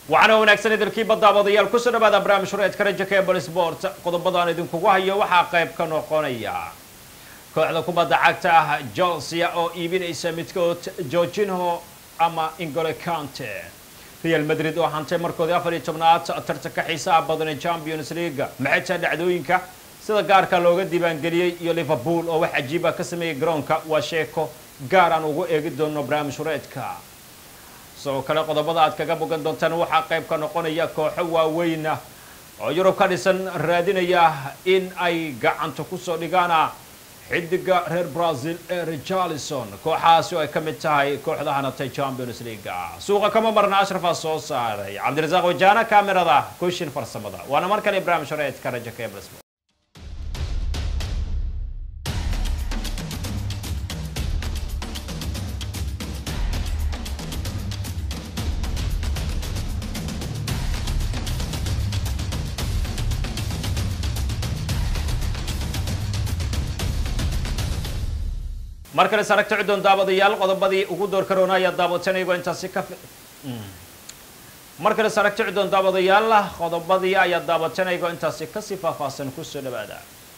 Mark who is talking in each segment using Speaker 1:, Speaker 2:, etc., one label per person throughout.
Speaker 1: waxaana wanaagsan idilkii baddaabadayaal kusoo dhawaada barnaamij hureedka raja cable sport qodobadaan idinkugu hayo waxaa qayb ka noqonaya kooxda kubadda cagta ah chelsea oo iibinaysa midkood jorginho ama ingole cante real madrid oo hantay markoodii afar iyo tobnaad tartanka xiisaha badan ee champions league maxay tahay dhacdooyinka sida gaarka looga diiwaangeliyey iyo liverpool oo wax cajiiba ka sameeyey garoonka waa sheeko gaar aan ugu eegi doono barnaamij hureedka sidoo kale qodobada aad kaga bogan doontaan waxaa qayb ka noqonaya kooxo waaweyn oo yurub ka dhisan raadinaya in ay gacanta kusoo dhigaan xidiga reer brazil ee richarlison kooxahaasi oo ay ka mid tahay kooxda hanatay champions league suuqa kama marna ashrafaa soo saaray cabdirasaaq wajaana kaamirada kushin farsamada waana mar kale barnaamij horeedka raja cables mar kale saragta cuddoon daawadayaal qodobadii ugu door karoona ayaa daawatanaygo intaasi ka mar kale saragta cuddoon daawadayaal qodobadii ayaa daawatanaygo intaasi kasii faahfaahsan kusoo dhawaada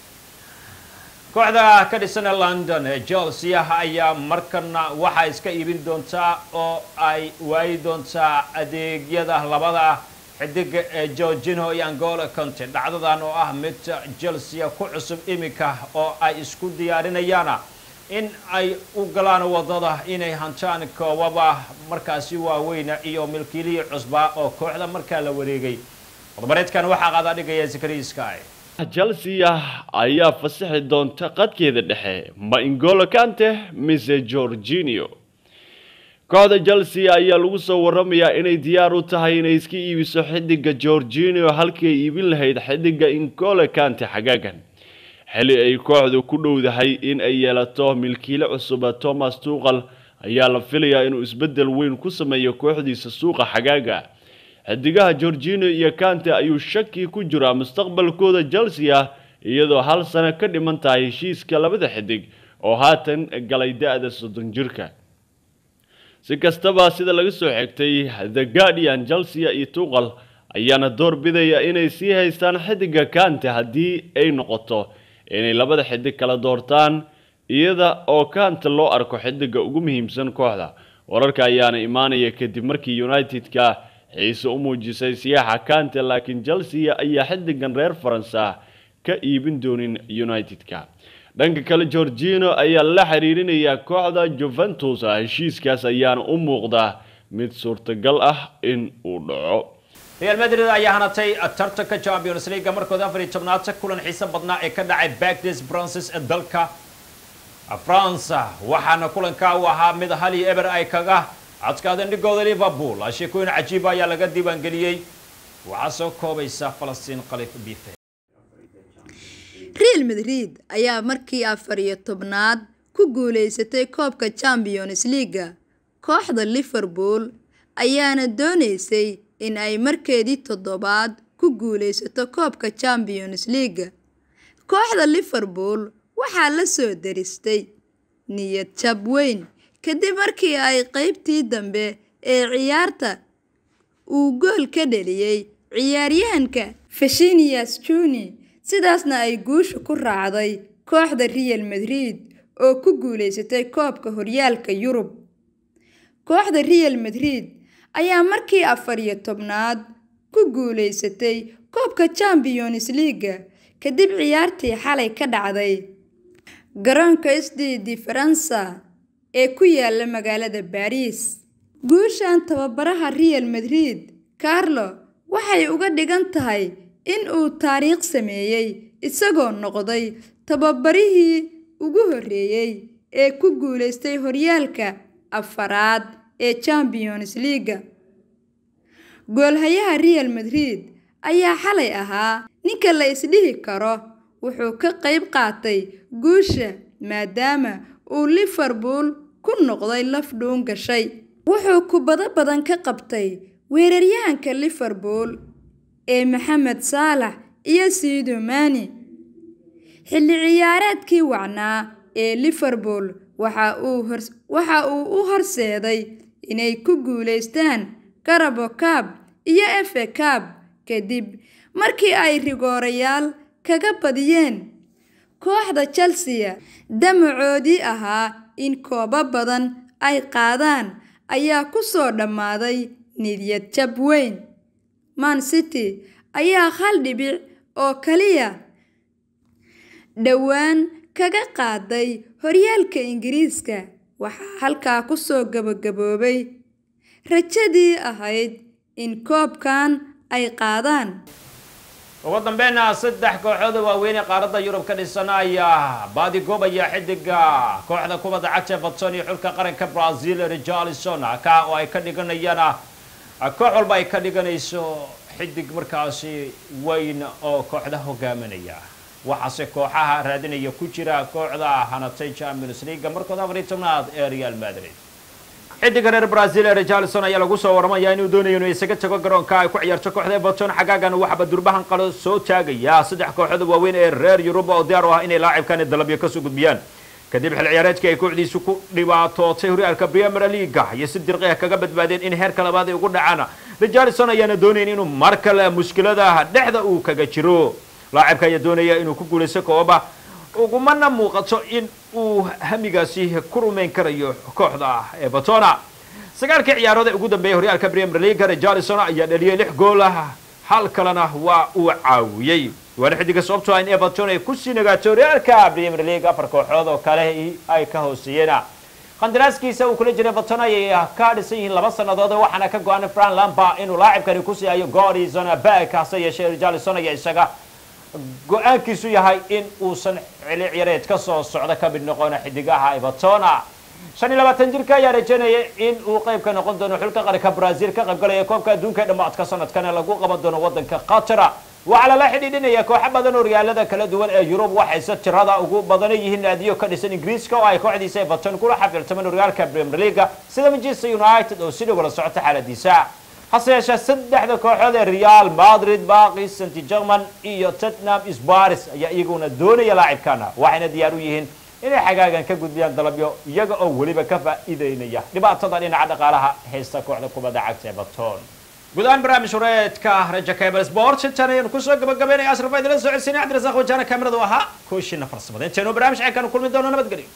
Speaker 1: kooxda ka dhisan ee london ee chelsea ayaa markana waxaa iska iibin doontaa oo ay waayi doontaa adeegyada labada xidiga ee jorginho iyo angola conte dhacdadan oo ah mid chelsea ku cusub iminka oo ay isku diyaarinayaan in ay u galaan wadada inay hantaan koobaba markaasi waaweyn iyo milkiilihii cusbaa oo kooxda markaa la wareegay qodbareedkan waxaa qaadaa dhigaya zakariya sky
Speaker 2: chelsea ayaa fasaxi doonta qadkeeda dhexe ma ingolo kante mise jorginio kooxda chelsea ayaa lagu soo waramayaa inay diyaar u tahay inay iska iibiso xidiga jorginio halkii ay iibin lahayd xidiga ingolo kante xagaagan xili ay kooxdu ku dhowdahay in ay yeelato milkiile cusuba thomas tuuqal ayaa la filayaa inuu isbeddel weyn ku sameeyo kooxdiisa suuqa xagaaga xidigaha gorgino iyo kante ayuu shaki ku jiraa mustaqbalkooda chelsea iyadoo hal sano ka dhiman tahay heshiiska labada xidig oo haatan galay da-da soddon jirka si kastaba sida laga soo xigtay the guardian chelsea iyo tuuqal ayaana door bidaya inay sii haystaan xidiga kante haddii ay noqoto inay labada xidig kala doortaan iyada oo kanta loo arko xidiga ugu muhiimsan kooxda wararka ayaana imaanaya kadib markii united-ka xiise u muujisay siyaaxa kante laakiin chelsea ayaa xidigan reer faransa ka iibin doonin united-ka dhanka kale gorgino ayaa la xiriirinayaa kooxda juventus heshiiskaas ayaana u muuqda mid suurtagal ah in uu dhaco
Speaker 1: real madrid ayaa hanatay tartanka champions league markooda afar iyo tobnaad kulan xiise badnaa ee ka dhacay bagdes brances ee dalka france waxaana kulanka uu ahaa mid hal iyo eber ay kaga adkaadeen dhigooda liverpool sheekooyin cajiiba ayaa laga diiwaangeliyey waxaa soo koobaysa falastiin kalif bife
Speaker 3: real madrid ayaa markii afar iyo tobnaad ku guuleysatay koobka champions leaga kooxda liverpool ayaana dooneysay in ay markeedii toddobaad ku guuleysato koobka champions leaga kooxda liverpool waxaa la soo daristay niyad jab weyn kadib markii ay qeybtii dambe ee ciyaarta uu gool ka dheliyey ciyaaryahanka fashinias juni sidaasna ay guusha ku raacday kooxda real madrid oo ku guuleysatay koobka horyaalka yurub kooxda real madrid ayaa markii afar iyo tobnaad ku guuleysatay koobka champions leaga kadib ciyaartii xalay ka dhacday garoonka sdd faransa ee ku yaala magaalada baariis guushan tababaraha real madrid carlo waxay uga dhigan tahay in uu taariikh sameeyey isagoo noqday tababarihii ugu horreeyey ee ku guuleystay horyaalka afaraad ee champions leaga goolhayaha real madrid ayaa xalay ahaa ninka la isdhihi karo wuxuu ka qayb qaatay guusha maadaama uu liverpool ku noqday laf dhuun gashay wuxuu kubado badan ka qabtay weeraryahanka liverpool ee maxamed saalax iyo siido mani xilli ciyaareedkii wacnaa ee liverpool waxa uu u horseeday inay ku guulaystaan carabo cab iyo efe cab kadib markii ay rigoorayaal kaga badiyeen kooxda chelsea damacoodii ahaa in koobo badan ay qaadaan ayaa ku soo dhammaaday niyad jab weyn man city ayaa hal dhibic oo kaliya dhowaan kaga qaaday horyaalka ingiriiska waxaa halkaa ku soo gabagaboobay rajadii ahayd in koobkan ay qaadaan
Speaker 1: ugu dambeynna saddex kooxooda waaweyn ee qaaradda yurub ka dhisan ayaa baadigoobaya xidiga kooxda kubadda cagta batson iyo xulka qaranka brazil richarlison ka oo ay ka dhiganayaan koox walba ay ka dhiganayso xidig markaasi weyn oo kooxda hogaaminaya waxaase kooxaha raadinaya ku jira kooxda hanatay champions league markooda afar iyo tobnaad ee real madrid xidiga reer brazil ee richarlison ayaa lagu soo waramayaa inuu doonayo inuu isaga tago garoonka ay ku ciyaarto kooxda everton xagaagan waxba durbahan qalo soo taagaya saddex kooxood waaweyn ee reer yurub oo diyaar u ah inay laacibkani dalabyo kasoo gudbiyaan kadib xil ciyaareedkii ay kooxdiisu ku dhibaatootay horyaalka premier leaga iyo si dirqiha kaga badbaadeen in heerka labaad ay ugu dhacaan richarlison ayaana doonayn inuu mar kale mushkilada dhexda uu kaga jiro laacibka ayaa doonaya inuu ku guulaysto kooba ugumana muuqato in uu hamigaasi ku rumayn karayo kooxda evertona sagaalkii ciyaarood ee ugu dambeeyay horyaalka premier league richarlison ayaa dhaliyay lix gool ah hal kalena waa uu caawiyey waana xidiga sababtoo ah in everton ay kusii nagaato horyaalka premier league afar kooxood oo kale ay ka hooseeyeen qandaraaskiisa uu kula jiray everton ayay ka dhisan yihiin laba sannadood waxaana ka go-an fran lamba inuu laacibkani kusii hayo godison back hase yeeshee richarlison ayaa isaga go-aankiisu yahay in uusan cili ciyareed ka soo socdo ka mid noqona xidigaha evertona shan iyo labaatan jirka ayaa rajaynaya in uu qayb ka noqon doono xulka qaranka brazil ka qayb galaya koobka adduunka ee dhammaadka sanadkan ee lagu qaban doono waddanka qatara waxaa lala xidhiidhinaya kooxo badan oo horyaalada kala duwan ee yurub waxayse tirada ugu badana yihiin naadiyo ka dhisan ingiriiska oo ay kooxdiisa everton kula xafiltamaan horyaalka premier leaga sida manchester united oo si dhow la socota xaaladiisa hase yeeshee saddexda kooxood ee real madrid baqi st german iyo tottenham sbaris ayaa iyaguna doonaya laacibkana waxayna diyaar u yihiin inay xagaagan ka gudbiyaan dalabyo iyaga oo weliba ka faa'iideynaya dhibaatada dhinaca dhaqaalaha haysta kooxda kubadda cagta everton guud ahaan barnaamij horeedka raja cable sport intaan ayaan kusoo gabagabeynaya asraf idila soo celsinay cabdirasaaq wajaana kaamiradu ahaa kooshiina farsamada intaynu barnaamij ceelkan kulmi doono nabadgelyo